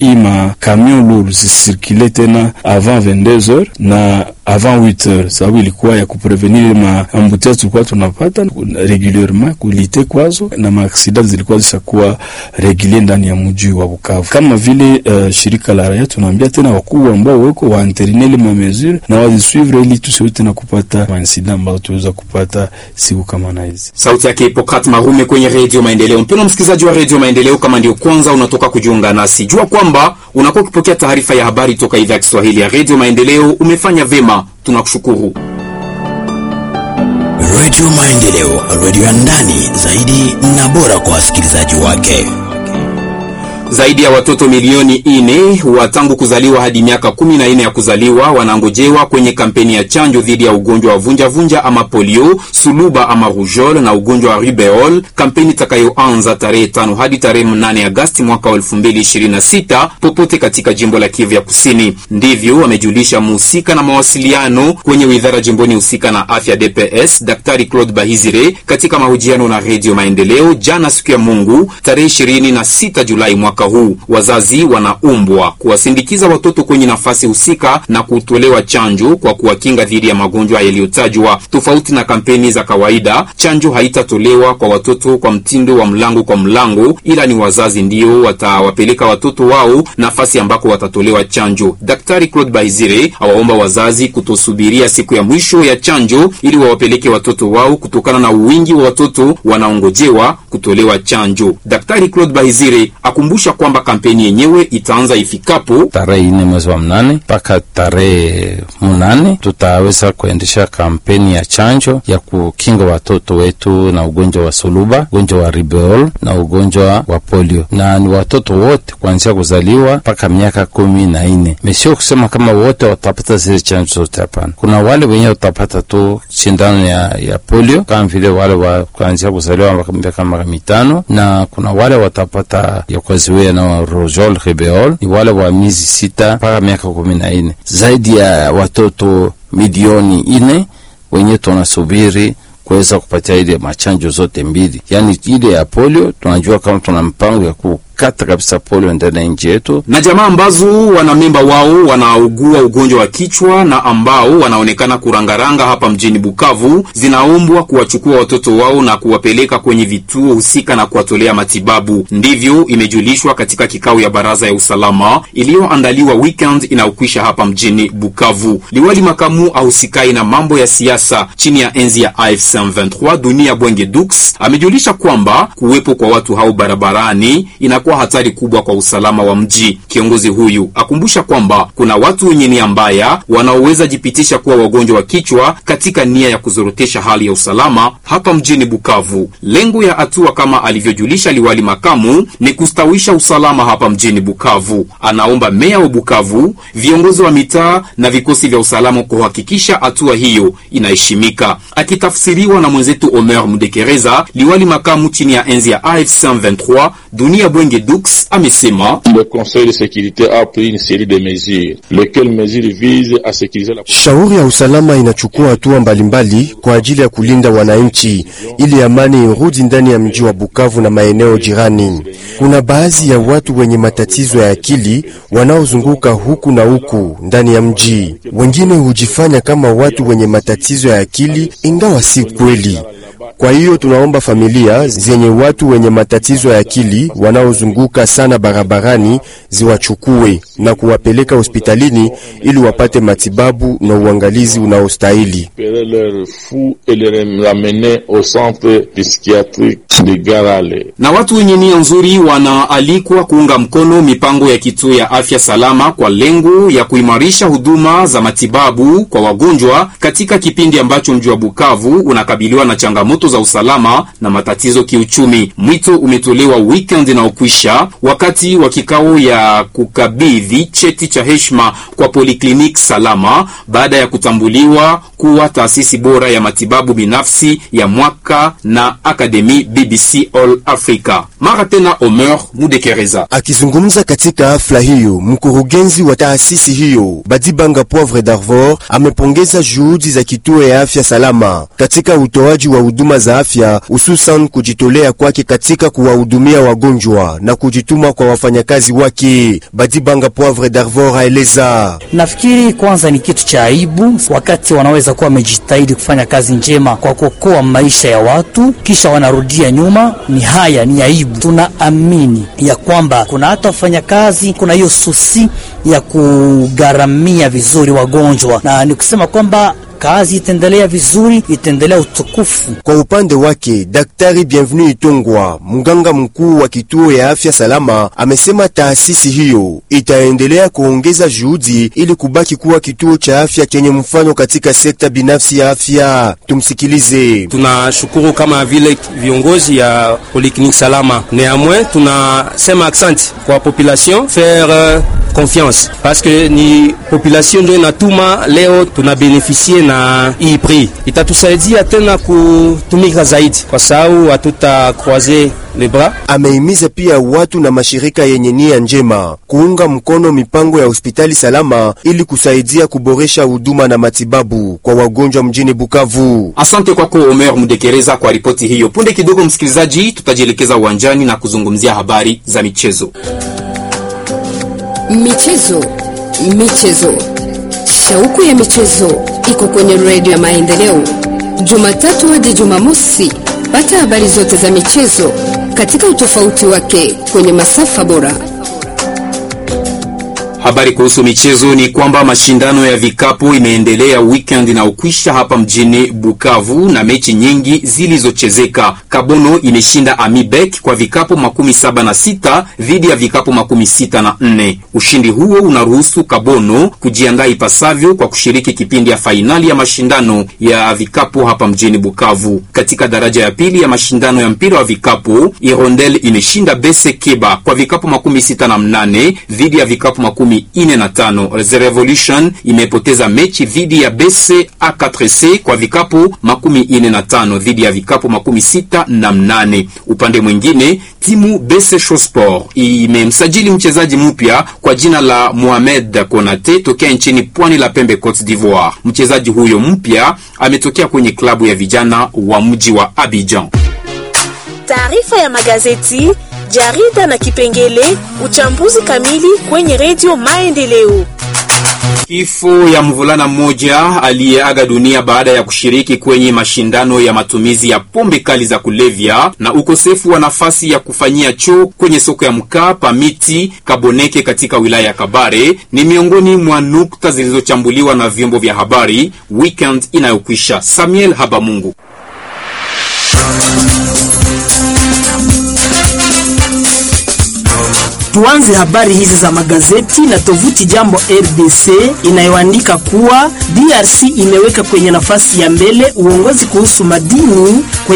hii makamion lourd zisirkule tena avant 22 heures na avant 8 heures, sababu ilikuwa ya kuprevenir ma ambuteillages tulikuwa tunapata regulierement kulite kwazo, na maaksida zilikuwa zishakuwa regulier ndani ya mji wa Bukavu. Kama vile uh, shirika la raia tunaambia tena wakubwa ambao weko waanterinele ma mesure na wazisuivre, ili tusiwe tena kupata mainsida ambazo tuweza kupata siku kama na hizi. Sauti yake Hipokrat Marume kwenye Redio Maendeleo. Mpendwa msikilizaji wa Redio Maendeleo, kama ndio kwanza unatoka kujiunga nasi, jua kwamba unakuwa ukipokea taarifa ya habari toka idhaa ya Kiswahili ya Redio Maendeleo. Umefanya vema, tunakushukuru. Redio Maendeleo, redio ya ndani zaidi na bora kwa wasikilizaji wake. Zaidi ya watoto milioni ine wa tangu kuzaliwa hadi miaka kumi na ine ya kuzaliwa wanangojewa kwenye kampeni ya chanjo dhidi ya ugonjwa wa vunja vunja ama polio, suluba ama rougeole na ugonjwa wa rubeole, kampeni itakayoanza tarehe tano hadi tarehe mnane Agasti mwaka wa elfu mbili ishirini na sita popote katika jimbo la Kivu ya Kusini. Ndivyo wamejulisha muhusika na mawasiliano kwenye wizara jimboni husika na afya DPS, Daktari Claude Bahizire katika mahojiano na Redio Maendeleo jana siku ya Mungu tarehe ishirini na sita Julai mwaka huu wazazi wanaumbwa kuwasindikiza watoto kwenye nafasi husika na kutolewa chanjo kwa kuwakinga dhidi ya magonjwa yaliyotajwa. Tofauti na kampeni za kawaida, chanjo haitatolewa kwa watoto kwa mtindo wa mlango kwa mlango, ila ni wazazi ndio watawapeleka watoto wao nafasi ambako watatolewa chanjo. Daktari Claude Bahizire awaomba wazazi kutosubiria siku ya mwisho ya chanjo ili wawapeleke watoto wao kutokana na wingi wa watoto wanaongojewa kutolewa chanjo. Daktari Claude Bahizire akumbusha kwamba kampeni yenyewe itaanza ifikapo tarehe ine mwezi wa mnane mpaka tarehe munane tutaweza kuendesha kampeni ya chanjo ya kukinga watoto wetu na ugonjwa wa suluba, ugonjwa wa ribeol na ugonjwa wa polio, na ni watoto wote kuanzia kuzaliwa mpaka miaka kumi na ine. Mesio kusema kama wote watapata zile chanjo zote, hapana. Kuna wale wenye watapata tu shindano ya, ya polio kama vile wale wa kuanzia kuzaliwa mpaka miaka mitano, na kuna wale watapata ya kuziwia na rojol ribeol ni wale wa miezi sita mpaka miaka kumi na ine. Zaidi ya watoto milioni ine wenye tunasubiri kuweza kupatia ile machanjo zote mbili, yaani ile ya polio. Tunajua kama tuna mpango ya kukata kabisa polio ndani ya nchi yetu, na jamaa ambazo wanamemba wao wanaugua ugonjwa wa kichwa na ambao wanaonekana kurangaranga hapa mjini Bukavu zinaombwa kuwachukua watoto wao na kuwapeleka kwenye vituo husika na kuwatolea matibabu. Ndivyo imejulishwa katika kikao ya baraza ya usalama iliyoandaliwa weekend inayokwisha hapa mjini Bukavu. Liwali makamu ahusikai na mambo ya siasa chini ya enzi ya AFC M23 Dunia Bwenge Dux amejulisha kwamba kuwepo kwa watu hao barabarani inakuwa hatari kubwa kwa usalama wa mji. Kiongozi huyu akumbusha kwamba kuna watu wenye nia mbaya wanaoweza jipitisha kuwa wagonjwa wa kichwa katika nia ya kuzorotesha hali ya usalama hapa mjini Bukavu. Lengo ya hatua kama alivyojulisha liwali makamu ni kustawisha usalama hapa mjini Bukavu. Anaomba meya wa Bukavu, viongozi wa mitaa na vikosi vya usalama kuhakikisha hatua hiyo inaheshimika. Akitafsiriwa na mwenzetu Omer Mudekereza, liwali makamu chini ya enzi ya AFC 23 Dunia Bwenge Dux amesema le Conseil de sécurité a pris une série de mesures lesquelles mesures visent à sécuriser la Shauri ya usalama inachukua hatua mbalimbali kwa ajili ya kulinda wananchi ili amani irudi ndani ya mji wa Bukavu na maeneo jirani. Kuna baadhi ya watu wenye matatizo ya akili wanaozunguka huku na huku ndani ya mji. Wengine hujifanya kama watu wenye matatizo ya akili ingawa si kweli. Kwa hiyo tunaomba familia zenye watu wenye matatizo ya akili wanaozunguka sana barabarani ziwachukue na kuwapeleka hospitalini ili wapate matibabu na uangalizi unaostahili. récupérer leurs fous et les ramener au centre psychiatrique de Garale. na watu wenye nia nzuri wanaalikwa kuunga mkono mipango ya kituo ya afya salama kwa lengo ya kuimarisha huduma za matibabu kwa wagonjwa katika kipindi ambacho mji wa Bukavu unakabiliwa na changamoto za usalama na matatizo kiuchumi. Mwito umetolewa weekend inaokwisha wakati wa kikao ya kukabidhi cheti cha heshima kwa Polyclinique Salama baada ya kutambuliwa kuwa taasisi bora ya matibabu binafsi ya mwaka na Akademi BBC All Africa. Mara tena Omer Mudekereza Akizungumza katika hafla hiyo, mkurugenzi wa taasisi hiyo Badibanga Poivre d'Arvor amepongeza juhudi za kituo ya afya salama katika utoaji wa huduma za afya, hususan kujitolea kwake katika kuwahudumia wagonjwa na kujituma kwa wafanyakazi wake. Badibanga Poivre d'Arvor aeleza Nafikiri kwanza ni kitu cha aibu wakati wanaweza kuwa wamejitahidi kufanya kazi njema kwa kuokoa maisha ya watu, kisha wanarudia nyuma. Ni haya, ni aibu. Tunaamini ya kwamba kuna hata wafanyakazi, kuna hiyo susi ya kugharamia vizuri wagonjwa, na ni kusema kwamba kazi itaendelea vizuri, itaendelea utukufu. Kwa upande wake Daktari Bienvenu Itongwa, mganga mkuu wa kituo ya afya salama, amesema taasisi hiyo itaendelea kuongeza juhudi ili kubaki kuwa kituo cha afya chenye mfano katika sekta binafsi ya afya. Tumsikilize. Tunashukuru kama vile viongozi ya Polyclinique Salama. Néanmoins, tunasema accent kwa population faire confiance parce que ni population ndio inatuma leo tunabenefisie na hii prix. Itatusaidia tena kutumika zaidi, kwa sababu hatuta croiser les bras. Amehimiza pia watu na mashirika yenye nia njema kuunga mkono mipango ya hospitali salama ili kusaidia kuboresha huduma na matibabu kwa wagonjwa mjini Bukavu. Asante kwako Omer Mudekereza kwa ripoti hiyo. Punde kidogo, msikilizaji, tutajielekeza uwanjani na kuzungumzia habari za michezo. Michezo, michezo, shauku ya michezo iko kwenye redio ya Maendeleo, Jumatatu hadi Jumamosi. Pata habari zote za michezo katika utofauti wake kwenye masafa bora. Habari kuhusu michezo ni kwamba mashindano ya vikapu imeendelea weekend na ukwisha hapa mjini Bukavu na mechi nyingi zilizochezeka. Kabono imeshinda Amibek kwa vikapu makumi saba na sita dhidi ya vikapu makumi sita na nne. Ushindi huo unaruhusu Kabono kujiandaa ipasavyo kwa kushiriki kipindi ya fainali ya mashindano ya vikapu hapa mjini Bukavu. Katika daraja ya pili ya mashindano ya mpira wa vikapu, Irondel imeshinda Bese Keba kwa vikapu makumi sita na mnane dhidi ya vikapu makumi ine na tano. The Revolution imepoteza mechi dhidi ya Bese A4C kwa vikapu makumi ine na tano dhidi ya vikapu makumi sita na mnane. Upande mwingine timu Bese Shosport imemsajili mchezaji mpya kwa jina la Mohamed Konate tokea nchini pwani la pembe Cote d'Ivoire. Mchezaji huyo mpya ametokea kwenye klabu ya vijana wa mji wa Abidjan. Taarifa ya magazeti, jarida na kipengele uchambuzi kamili kwenye redio Maendeleo. Kifo ya mvulana mmoja aliyeaga dunia baada ya kushiriki kwenye mashindano ya matumizi ya pombe kali za kulevya na ukosefu wa nafasi ya kufanyia choo kwenye soko ya mkaa Pamiti Kaboneke katika wilaya ya Kabare ni miongoni mwa nukta zilizochambuliwa na vyombo vya habari weekend inayokwisha. Samuel Habamungu. Tuanze habari hizi za magazeti na tovuti Jambo RDC inayoandika kuwa DRC imeweka kwenye nafasi ya mbele uongozi kuhusu madini kwenye